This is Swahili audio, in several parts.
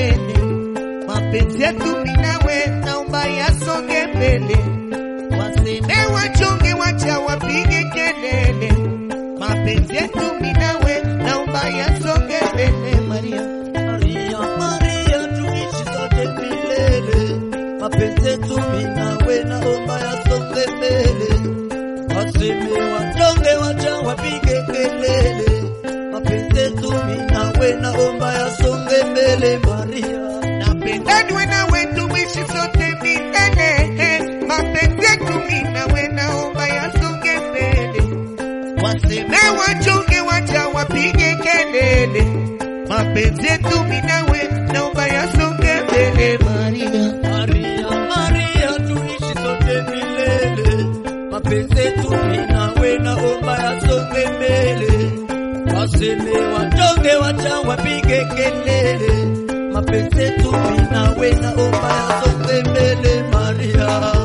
mbele. Mapenzi yetu mimi nawe naomba yasonge mbele. Waseme wachonge, wacha wapige kelele. Mapenzi yetu mimi nawe naomba yasonge mbele. Maria, Maria, Maria, tuishi sote milele. Mapenzi yetu mimi nawe naomba yasonge mbele. Waseme wanyonge wacha wapige kelele. Mapenzi yetu mimi nawe naomba yasonge mbele. Maria, napenda niwe nawe tuishi sote milele. Mapenzi yetu mimi nawe naomba yasonge mbele. Waseme wachonge, wacha wapige kelele. Mapenzi yetu mimi nawe naomba yasonge mbele. Maria, Maria, Maria, tuishi sote milele. Mapenzi yetu mimi nawe naomba yasonge mbele. Waseme wanyonge wacha wapige kelele. Mapenzi yetu mimi nawe naomba yasonge mbele. Maria.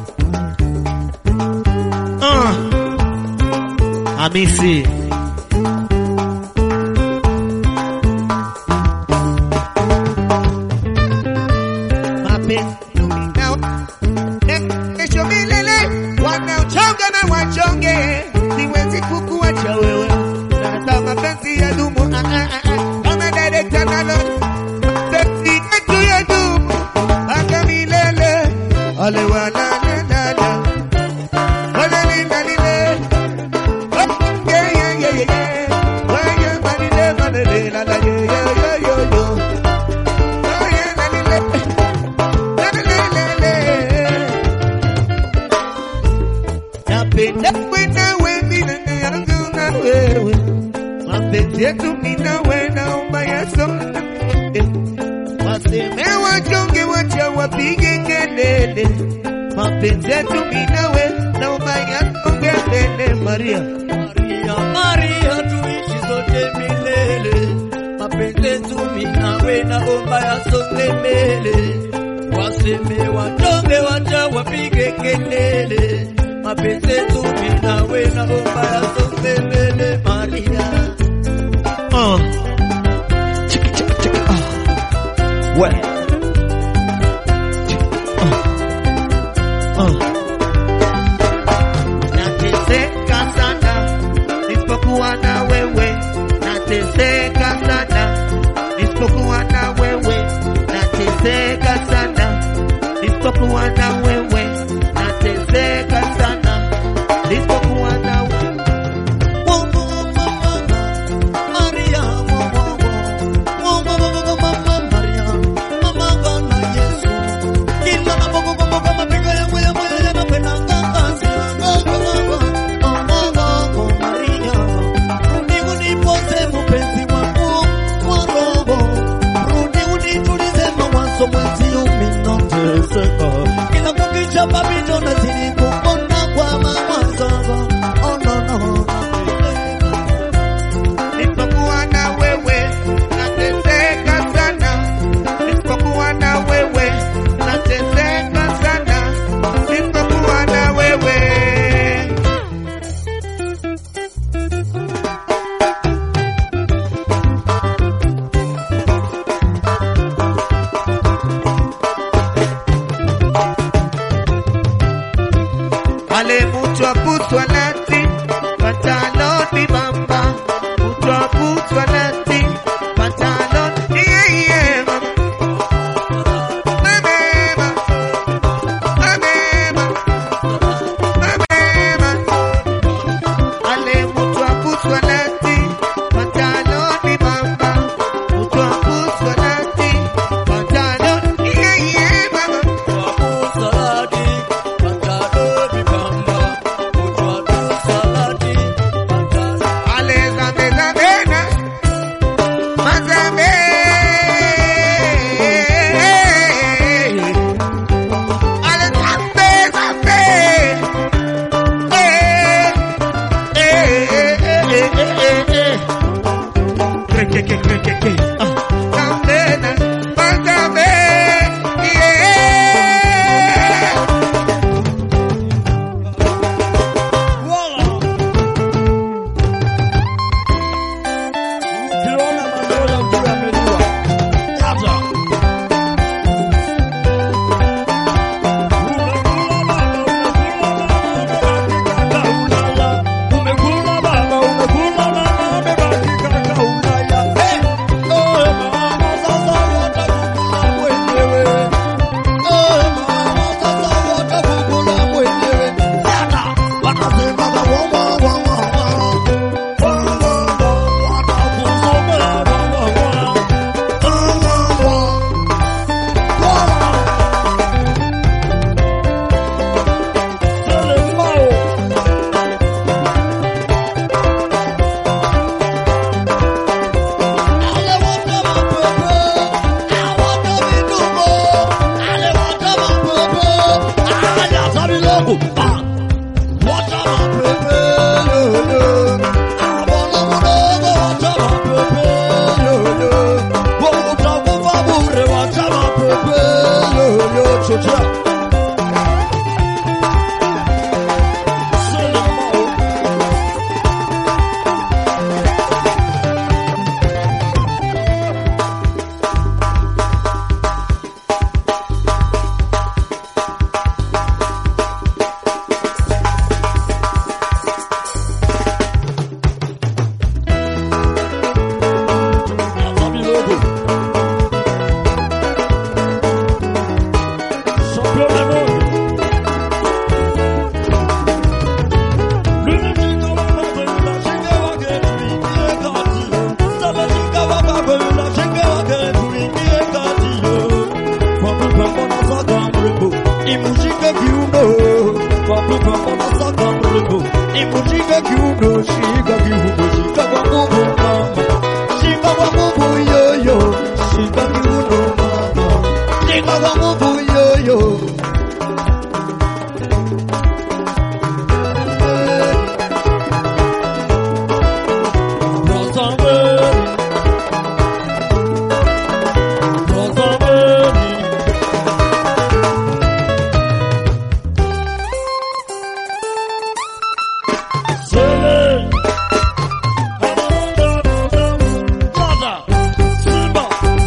uh. Hamisi mapenzi nao kesho milele wanaochonga na wachonge, siwezi kukuacha wewe na hata mapenzi ya dumu ah, ah, ah, ah. kama director nalo mapenzi yetu ya dumu mpaka milele ale wana na na na wale ni na lile oh, yeah yeah yeah yeah wale na lile na lile la la yeah yeah yeah yeah yeah oh yeah na lile Napenda kwenda wewe na yangu na wewe, mapenzi yetu mimi na wewe naomba yasonge. Waseme wachonge, wacha wapige kelele, mapenzi yetu mimi na wewe naomba yasonge mbele. Maria, Maria, Maria, tuishi sote milele. Mapenzi yetu mimi nawe naomba yasonge mbele. Waseme wanyonge wacha wapige kelele. Mapenzi yetu mimi nawe naomba yasonge mbele. Maria. oh. Chika, chika, chika, oh. We. Oh. Oh. Nateseka sana nisipokuwa na wewe, nateseka sana nisipokuwa na wewe, nateseka sana nisipokuwa na wewe, nateseka sana nisipokuwa na wewe. Kila kukicha papito nazidi kupona kwa mawazo. Oh, no, no. Nisipokuwa na wewe nateseka sana, nisipokuwa na wewe nateseka sana, nisipokuwa na wewe. Wale mtu akutwa nati pantaloni mamba, mtu akutwa nati pantaloni yeah, yeah, mama. Mama, mama, mama. Ale mtu akutwa nati pantaloni mamba, mtu akutwa nati pantaloni yeah, yeah, mama. Mungu. Ah, wacha mapepe yoyo. Ah, Bwana mdogo, wacha mapepe yoyo. Wewe utakufa bure, wacha mapepe yoyo. Chochea. Solomon. Atami logo. Champion du monde. L'unique commandant de la Chingawa Grenouille, qui est Catio. Ça va Chingawa Babe, la Chingawa Grenouille, qui est Catio. Fabu Pemona Sagambrebo, Imushika Kiuno. Fabu Pemona Sagambrebo, Imushika Kiuno, Shika Kiuno, Shika kwa nguvu mama. Shika kwa nguvu yoyo, shika kiuno mama. Shika kwa nguvu yoyo. Rosameli. Rosameli. Sele. Dada. Simba.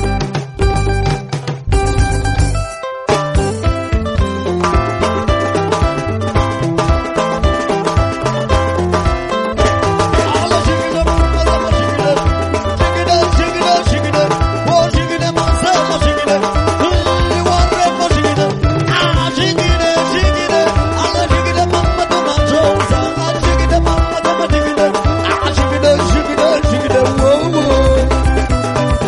Alla shigida, alla shigida. Shigida, shigida, shigida. Oh, shigida, Marcelo, shigida. You want red for shigida. Ah, shigida, shigida. Alla shigida, mama, toma josa. Ah, shigida, mama, toma shigida. Ah, shigida, shigida, shigida. Whoa, whoa.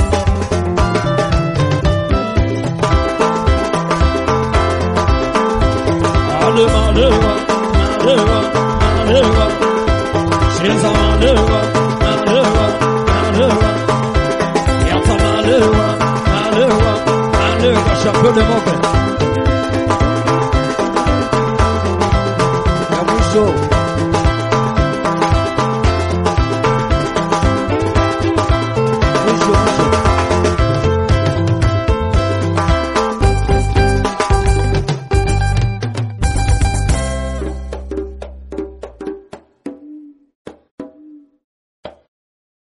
Alewa, alewa, alewa, alewa. She's a alewa, alewa, alewa. Yata alewa, alewa, alewa. Chapeau de moque.